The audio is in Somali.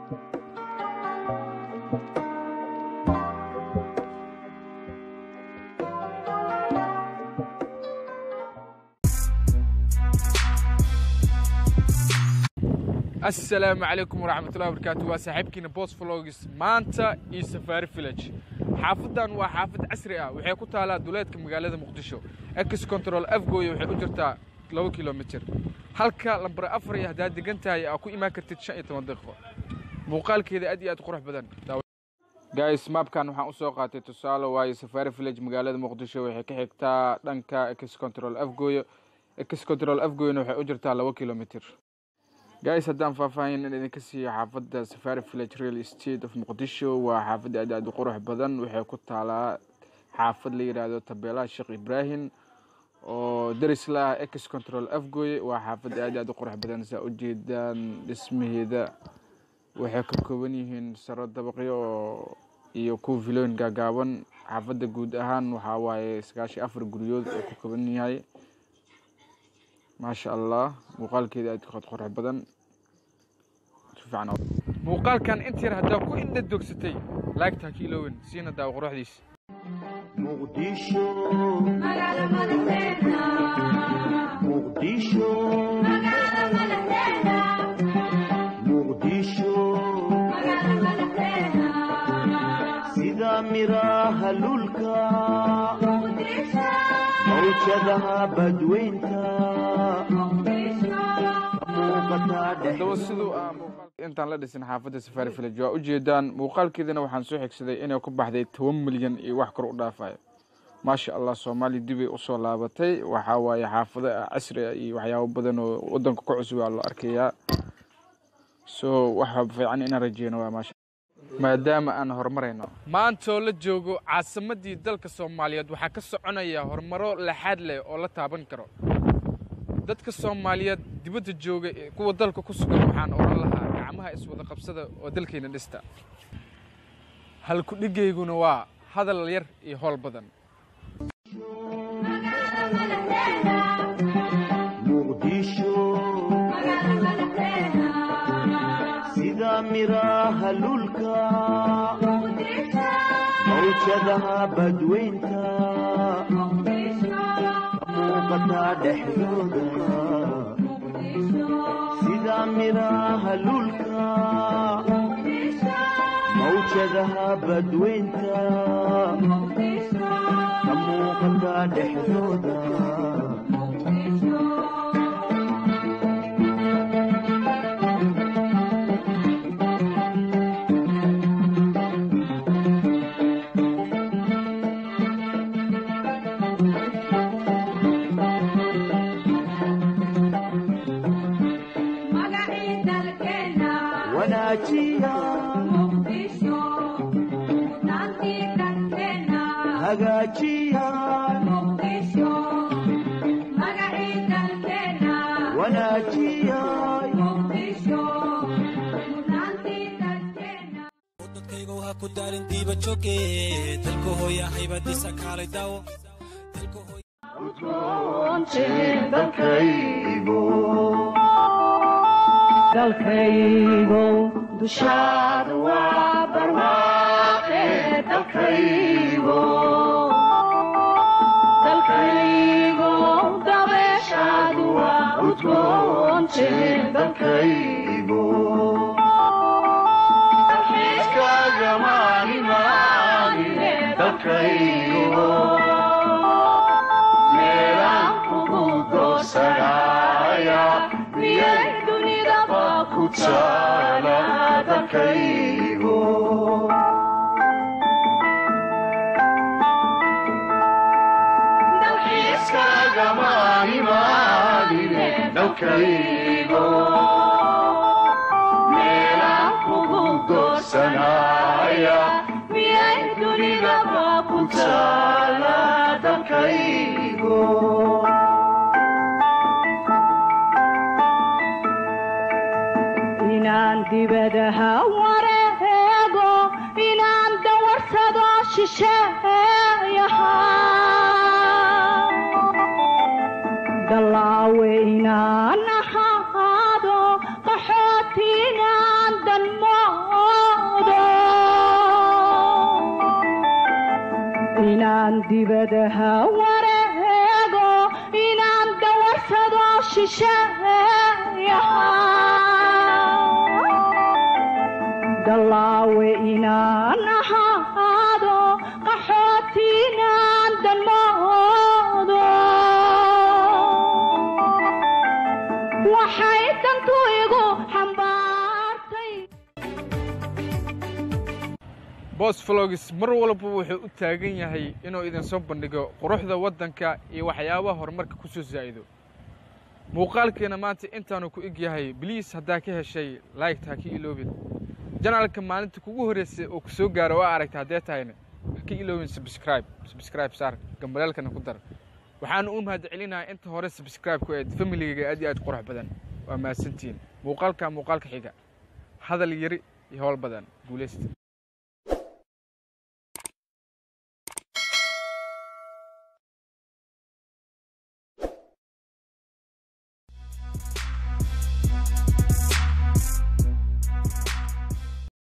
asalaamu calaykum waraxmatullahi wabarakaatu waa saaxiibkiina bos vlogs maanta iyo safaari village xaafadan waa xaafad casri ah waxay ku taalaa duleedka magaalada muqdisho ex control afgooya waxay u jirtaa laba kilomitir halka lambar afar iyo haddaad degan tahay aa ku imaan kartid shan iyo toban daqiiqo muuqaalkeeda aad iyo aad qurux badan guys maapkan waxaan usoo qaatay tusaale waayo safaari village magaalada muqdisho waxay ka xigtaa dhanka ex control afgooyo ex control afgooyana waxay u jirtaa laba kilomitir guys haddaan faahfaahin in idinka siiyo xaafadda safari village real estate of muqdisho waa xaafad aad aad u qurux badan waxay ku taalaa xaafad la yidhaahdo tabeelaha sheekh ibraahim oo daris la ah ex control afgoy waa xaafad aad aad u qurux badan saa ujeedaan dhismaheeda waxay ka kooban yihiin saro dabaqyo oo iyo kuwa vilooyin gaagaaban xaafadda guud ahaan waxaa waaye sagaashan afar guryood oo ku kooban yahay maasha allah muuqaalkeeda aad qurux badan muuqaalkan inta yar haddaa ku indha dogsatay laagtaa ka iloowen siina daawo quruxdiisa muqdisho muqdisho muqdisho sida miraha lulka mawjadaha badweynta muuqataa haddaba siduu ah muuqaalka intaan la dhisin xaafadda safari village waa ujeedaan muuqaalkeedana waxaan soo xigsaday inay ku baxday toban milyan iyo wax kor u dhaafayo maasha allah soomaaliya dibay usoo laabatay waxaa waaye xaafado casri ah iyo waxyaabo badan oo wadanka ku cusub aa loo arkayaa so waxa fiican inaan rajeyno waa maasha maadaama aan horumarayno maantoo la joogo caasimadii dalka soomaaliyeed waxaa ka soconaya horumaro laxaad leh oo la taaban karo dadka soomaaliyeed dibadda jooga kuwa dalka ku sugan waxaan odhan lahaa gacmaha iswada qabsada oo dalkayna dhista halku-dhigayguna waa hadal yar iyo howl badan muqdisho sida miraha lulka mawjadaha badweynta muuqataa dhexdooda sida miraha lulka mawjadaha badweynta ka muuqataa dhexdooda wanaajiya hagaajiya wanaajiya dadkayga ha ku daarin diiba jooge dalka hooya haybadiisa kaalay daawo dalkaygo dushaada waa barwaaqe dalkaygo dalkaygo dabeeshaadu waa udgoonte dalkaygo dalxiiskagamaanimaanine dalkaygo meelaan kugu doosanaya miyay dunidaba ku taala dalkaygo dalxiiskagamaanimaanine dalkaygo meelaan kugu doorsanaya miyay dunidaba ku taala dalkaygo inaan dibadaha wareego inaan dawarsado shisheeyaha dallaawe inaan ahaado qaxooti inaan danmo inaan dibadaha wareego inaan dawarsado shisheeyaha dallaawe inaan ahaado qaxooti inaan danmoodo waxay dantu igu xambaartay boos vlogs mar walba wuxuu u taagan yahay inuu idinsoo bandhigo quruxda waddanka iyo waxyaabaha horumarka ku soo zaa'ido muuqaalkeena maanta intaanu ku eg yahay bliis haddaa ka heshay laygta ha ka iloobin janaalka maalinta kugu horreysay oo ku soo gaaro waa aragta haddee tahayna ha ka iloobin subscribe subscribe saar gambaleelkana ku dar waxaanu u mahad celinayaa inta hore subscribe ku eed familigayga aad iyo aad qurux badan waa mahadsantihiin muuqaalka muuqaalka xiga hadal yari iyo howl badan guulaysta